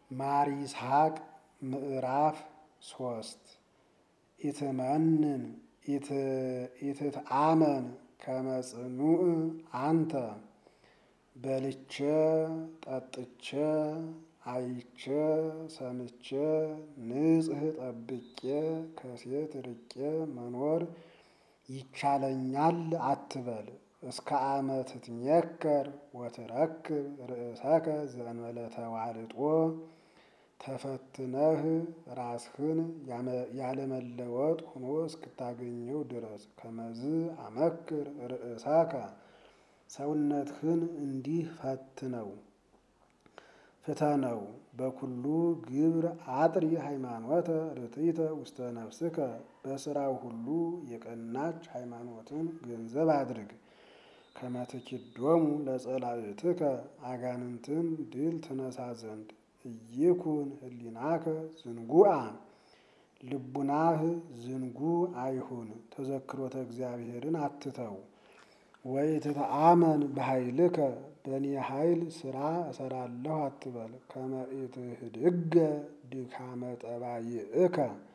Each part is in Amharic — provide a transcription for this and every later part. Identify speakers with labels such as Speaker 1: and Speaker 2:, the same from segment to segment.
Speaker 1: ማር ይስሐቅ ምዕራፍ ሶስት ኢትመንን ኢትትአመን ከመጽኑዕ አንተ በልቼ ጠጥቼ አይቼ ሰምቼ ንጽሕ ጠብቄ ከሴት ርቄ መኖር ይቻለኛል አትበል። እስከ ዓመት ትትሜከር ወትረክብ ርእሰከ ዘእንበለ ተዋልጦ ተፈትነህ ራስህን ያለመለወጥ ሆኖ እስክታገኘው ድረስ ከመዝ አመክር ርእሰከ ሰውነትህን እንዲህ ፈትነው ፍተነው በኩሉ ግብር አጥሪ ሃይማኖተ ርትዕተ ውስተ ነፍስከ በስራው ሁሉ የቀናች ሃይማኖትን ገንዘብ አድርግ። ከመትኪዶሙ ለጸላእትከ አጋንንትን ድል ትነሳ ዘንድ እይኩን ህሊናከ ዝንጉአ ልቡናህ ዝንጉ አይሁን። ተዘክሮተ እግዚአብሔርን አትተው። ወይ ትተአመን በኃይልከ በእኔ ኃይል ስራ እሰራለሁ አትበል። ከመ ኢትህድገ ድካመ ጠባይእከ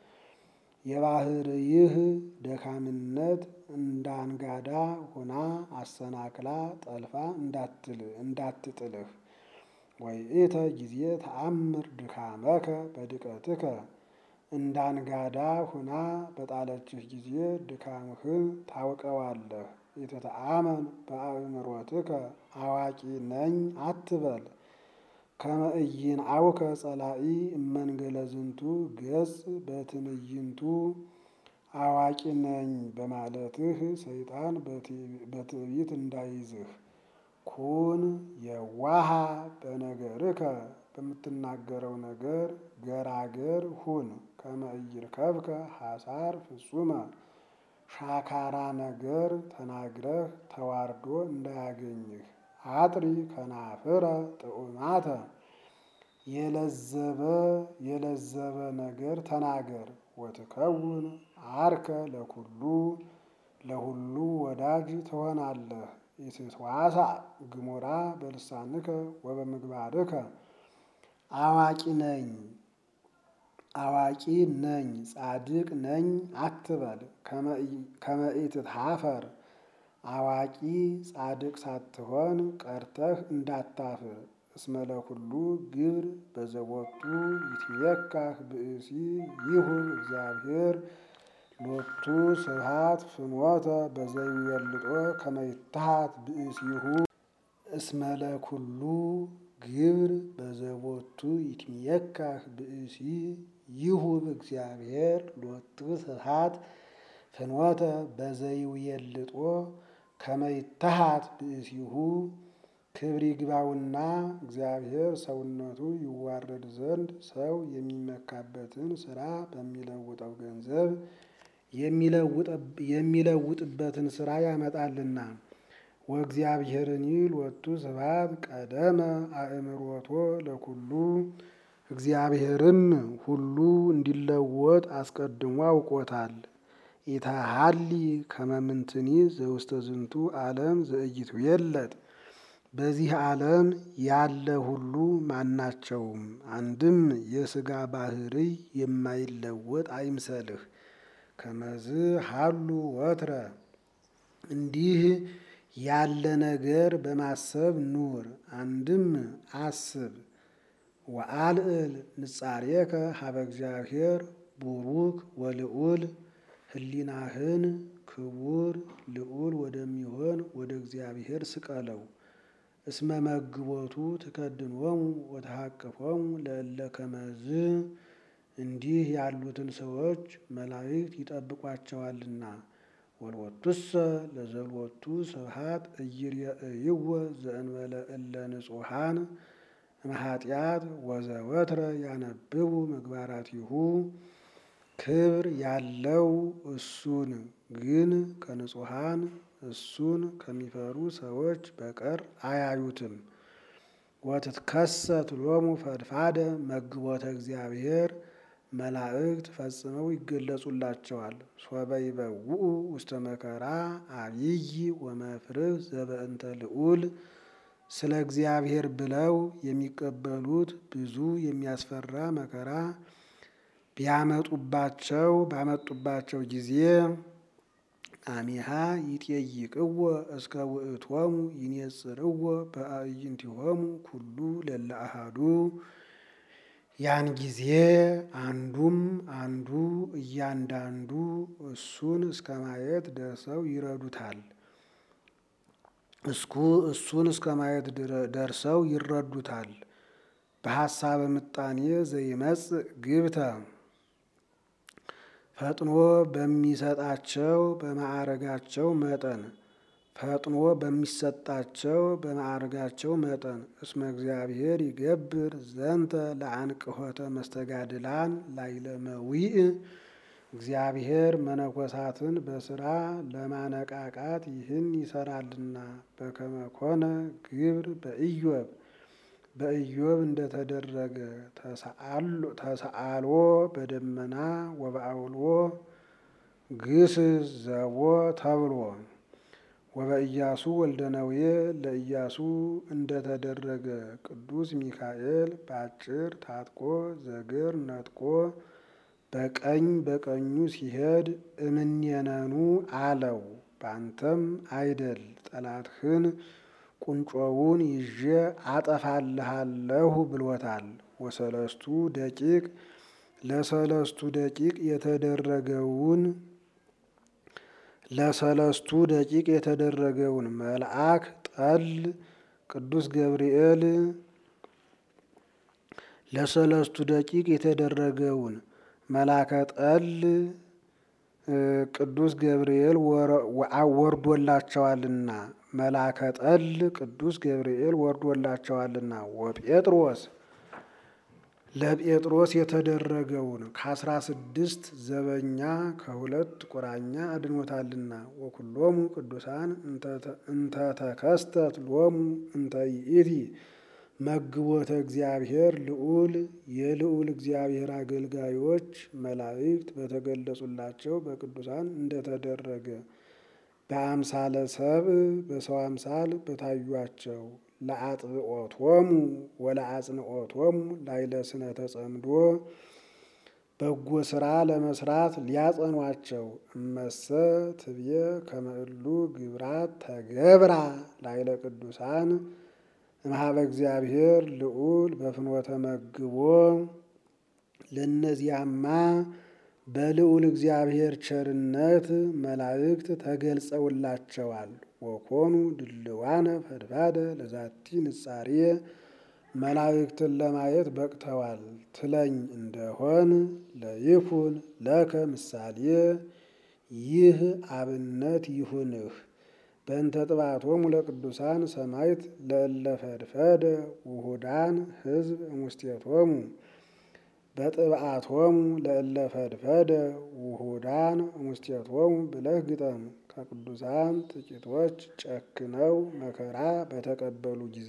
Speaker 1: የባህርይህ ደካምነት እንዳንጋዳ ሆና አሰናክላ ጠልፋ እንዳትጥልህ። ወይእተ ጊዜ ተአምር ድካመከ በድቀትከ እንዳንጋዳ ሆና በጣለችህ ጊዜ ድካምህን ታውቀዋለህ። ኢትተአመን በአእምሮትከ አዋቂ ነኝ አትበል። ከመ ኢይንአውከ ጸላኢ እመንገለ ዝንቱ ገጽ በትዕይንቱ አዋቂ ነኝ በማለትህ ሰይጣን በትዕቢት እንዳይዝህ። ኩን የዋሃ በነገርከ በምትናገረው ነገር ገራገር ሁን። ከመ ኢይርከብከ ሐሳር ፍጹመ ሻካራ ነገር ተናግረህ ተዋርዶ እንዳያገኝህ። አጥሪ ከናፍረ ጥዑማተ የለዘበ የለዘበ ነገር ተናገር። ወትከውን አርከ ለኩሉ ለሁሉ ወዳጅ ትሆናለህ። ኢትትዋሳእ ግሙራ በልሳንከ ወበምግባርከ አዋቂ ነኝ አዋቂ ነኝ ጻድቅ ነኝ አትበል። ከመ ኢትትሃፈር አዋቂ ጻድቅ ሳትሆን ቀርተህ እንዳታፍር። እስመ ለኩሉ ግብር በዘቦቱ ይትሜካህ ብእሲ ይሁን እግዚአብሔር ሎቱ ስብሐት ፍኖተ በዘይዌልጦ ከመ ይትሃት ብእሲሁ እስመ ለኩሉ ግብር በዘቦቱ ይትሜካህ ብእሲ ይሁብ እግዚአብሔር ሎቱ ስብሐት ፍኖተ በዘይዌልጦ ከመ ይትሃት ብእሲሁ ክብር ይግባውና እግዚአብሔር ሰውነቱ ይዋረድ ዘንድ ሰው የሚመካበትን ስራ በሚለውጠው ገንዘብ የሚለውጥበትን ስራ ያመጣልና። ወእግዚአብሔርኒ ሎቱ ስብሐት ቀደመ አእምሮቶ ለኩሉ እግዚአብሔርም ሁሉ እንዲለወጥ አስቀድሞ አውቆታል። ኢታሃሊ ከመ ምንትኒ ዘውስተ ዝንቱ ዓለም ዘኢይትዌለጥ በዚህ ዓለም ያለ ሁሉ ማናቸውም አንድም የሥጋ ባህርይ የማይለወጥ አይምሰልህ። ከመዝ ሀሉ ወትረ እንዲህ ያለ ነገር በማሰብ ኑር። አንድም አስብ ወአልዕል ንጻሬከ ሀበ እግዚአብሔር ቡሩክ ወልዑል ህሊናህን ክቡር ልዑል ወደሚሆን ወደ እግዚአብሔር ስቀለው። እስመ መግቦቱ ትከድንዎሙ ወተሐቅፎሙ ለእለ ከመዝ እንዲህ ያሉትን ሰዎች መላእክት ይጠብቋቸዋልና። ወልወቱሰ ለዘልወቱ ስብሐት ኢይሬእይዎ ዘእንበለ እለ ንጹሐን እምኃጢአት ወዘወትረ ያነብቡ ምግባራቲሁ ክብር ያለው እሱን ግን ከንጹሐን እሱን ከሚፈሩ ሰዎች በቀር አያዩትም። ወትትከሰት ሎሙ ፈድፋደ መግቦተ እግዚአብሔር መላእክት ፈጽመው ይገለጹላቸዋል። ሶበ ይበውኡ ውስተ መከራ አብይ ወመፍርህ ዘበእንተ ልዑል ስለ እግዚአብሔር ብለው የሚቀበሉት ብዙ የሚያስፈራ መከራ ቢያመጡባቸው ባመጡባቸው ጊዜ አሚሃ ይጤይቅዎ እስከ ውእቶሙ ይኔጽርዎ በአዕይንቲሆሙ ኩሉ ለለ አሃዱ ያን ጊዜ አንዱም አንዱ እያንዳንዱ እሱን እስከ ማየት ደርሰው ይረዱታል። እስኩ እሱን እስከ ማየት ደርሰው ይረዱታል። በሐሳበ ምጣኔ ዘይመጽእ ግብተ ፈጥኖ በሚሰጣቸው በማዕረጋቸው መጠን ፈጥኖ በሚሰጣቸው በማዕረጋቸው መጠን እስመ እግዚአብሔር ይገብር ዘንተ ለአንቅሖተ መስተጋድላን ላይለመዊእ እግዚአብሔር መነኮሳትን በስራ ለማነቃቃት ይህን ይሰራልና በከመ ኮነ ግብር በኢዮብ በኢዮብ እንደተደረገ ተሰአሎ በደመና ወበአውሎ ግስጽ ዘቦ ተብሎ ወበኢያሱ ወልደ ነዌ ለኢያሱ እንደተደረገ ቅዱስ ሚካኤል በአጭር ታጥቆ ዘግር ነጥቆ በቀኝ በቀኙ ሲሄድ እምኔነኑ አለው። ባንተም አይደል ጠላትህን ቁንጮውን ይዤ አጠፋልሃለሁ ብሎታል። ወሰለስቱ ደቂቅ ለሰለስቱ ደቂቅ የተደረገውን ለሰለስቱ ደቂቅ የተደረገውን መልአክ ጠል ቅዱስ ገብርኤል ለሰለስቱ ደቂቅ የተደረገውን መላከ ጠል ቅዱስ ገብርኤል ወርዶላቸዋልና መላከ ጠል ቅዱስ ገብርኤል ወርዶላቸዋልና ወጴጥሮስ ለጴጥሮስ የተደረገውን ከአስራ ስድስት ዘበኛ ከሁለት ቁራኛ አድኖታልና ወኩሎሙ ቅዱሳን እንተተከስተት ሎሙ እንተ ይእቲ መግቦተ እግዚአብሔር ልዑል የልዑል እግዚአብሔር አገልጋዮች መላእክት በተገለጹላቸው በቅዱሳን እንደተደረገ በአምሳለ ሰብእ በሰው አምሳል በታዩአቸው ለአጥብኦቶሙ ወለአጽንኦቶሙ ላይለ ስነ ተጸምዶ በጎ ስራ ለመስራት ሊያጸኗቸው እመሰ ትብየ ከመእሉ ግብራት ተገብራ ላይለ ቅዱሳን እምሃበ እግዚአብሔር ልዑል በፍኖተ መግቦ ለእነዚያማ በልዑል እግዚአብሔር ቸርነት መላእክት ተገልጸውላቸዋል። ወኮኑ ድልዋነ ፈድፋደ ለዛቲ ንጻሬ መላእክትን ለማየት በቅተዋል ትለኝ እንደሆን ለይኩን ለከ ምሳሌ ይህ አብነት ይሁንህ። በእንተ ጥባቶሙ ለቅዱሳን ሰማይት ለእለ ፈድፈደ ውሁዳን ሕዝብ እሙስቴቶሙ በጥብአቶሙ ለእለ ፈድፈደ ውሁዳን እሙስቴቶሙ ብለህ ግጠም። ከቅዱሳን ጥቂቶች ጨክነው መከራ በተቀበሉ ጊዜ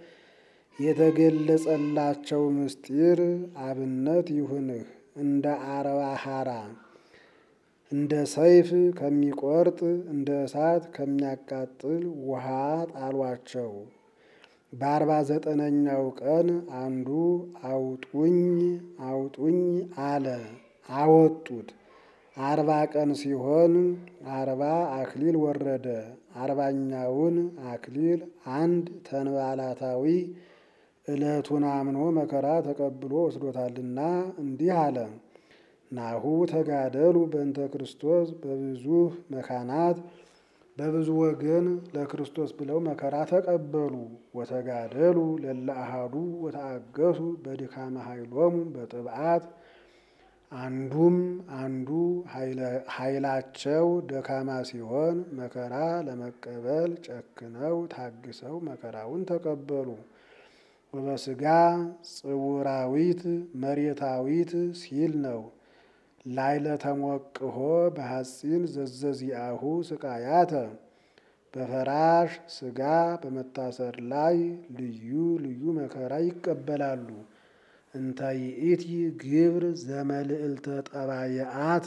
Speaker 1: የተገለጸላቸው ምስጢር አብነት ይሁንህ። እንደ አርባ ሐራ እንደ ሰይፍ ከሚቆርጥ እንደ እሳት ከሚያቃጥል ውሃ ጣሏቸው። በአርባ ዘጠነኛው ቀን አንዱ አውጡኝ አውጡኝ አለ። አወጡት። አርባ ቀን ሲሆን አርባ አክሊል ወረደ። አርባኛውን አክሊል አንድ ተንባላታዊ ዕለቱን አምኖ መከራ ተቀብሎ ወስዶታልና እንዲህ አለ። ናሁ ተጋደሉ በእንተ ክርስቶስ በብዙ መካናት በብዙ ወገን ለክርስቶስ ብለው መከራ ተቀበሉ። ወተጋደሉ ለለ አሃዱ ወተአገሱ በድካመ ኃይሎሙ በጥብዓት አንዱም አንዱ ኃይላቸው ደካማ ሲሆን መከራ ለመቀበል ጨክነው ታግሰው መከራውን ተቀበሉ። ወበስጋ ጽውራዊት መሬታዊት ሲል ነው። ላይለ ተሞቅሆ በሐፂን ዘዘዚአሁ ስቃያተ በፈራሽ ስጋ በመታሰር ላይ ልዩ ልዩ መከራ ይቀበላሉ። እንተ ይእቲ ግብር ዘመልዕልተ ጠባየአት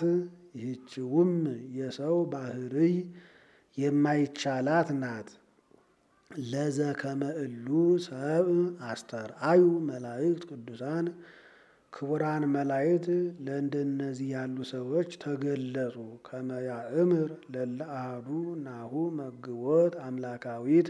Speaker 1: ይህችውም የሰው ባህርይ የማይቻላት ናት። ለዘከመ እሉ ሰብ አስተርአዩ መላእክት ቅዱሳን ክቡራን መላእክት ለእንደነዚህ ያሉ ሰዎች ተገለጹ። ከመያእምር ለለ አሐዱ ናሁ መግቦት አምላካዊት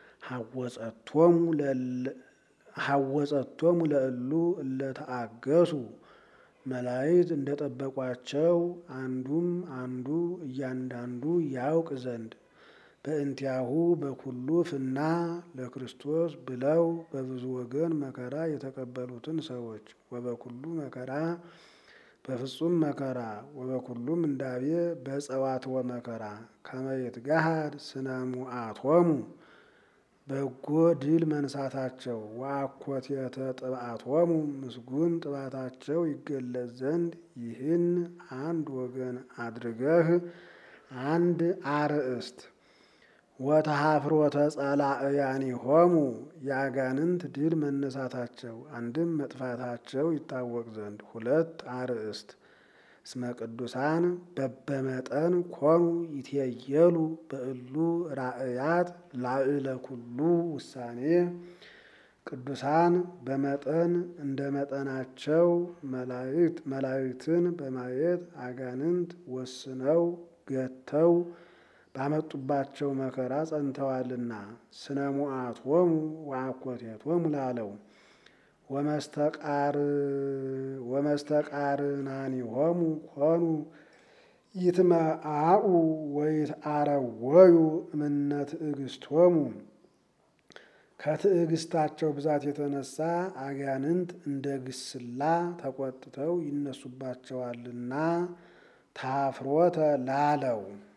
Speaker 1: ሐወጸቶሙ ለእሉ እለተአገሱ መላእክት እንደጠበቋቸው አንዱም አንዱ እያንዳንዱ ያውቅ ዘንድ በእንቲአሁ በኩሉ ፍና ለክርስቶስ ብለው በብዙ ወገን መከራ የተቀበሉትን ሰዎች ወበኩሉ መከራ በፍጹም መከራ ወበኩሉ ምንዳቤ በጸዋትወ መከራ ከመየት ጋሃድ ስነሙአቶሙ በጎ ድል መንሳታቸው ወአኮቴተ ጥብአቶሙ ምስጉን ጥባታቸው ይገለጽ ዘንድ ይህን አንድ ወገን አድርገህ አንድ አርእስት ወተሃፍሮተ ጸላእያኒሆሙ የአጋንንት ድል መነሳታቸው አንድም መጥፋታቸው ይታወቅ ዘንድ ሁለት አርእስት እስመ ቅዱሳን በበመጠን ኮኑ ይትየየሉ በእሉ ራእያት ላዕለ ኩሉ ውሳኔ ቅዱሳን በመጠን እንደ መጠናቸው መላእክትን በማየት አጋንንት ወስነው ገተው ባመጡባቸው መከራ ጸንተዋልና ስነ ሙአቶሙ ወአኮቴቶሙ ላለው ወመስተቃርናኒሆሙ ኮኑ ይትመአኡ ወይትአረወዩ እምነ ትዕግስቶሙ ከትዕግስታቸው ብዛት የተነሳ አጋንንት እንደ ግስላ ተቆጥተው ይነሱባቸዋልና ታፍሮተ ላለው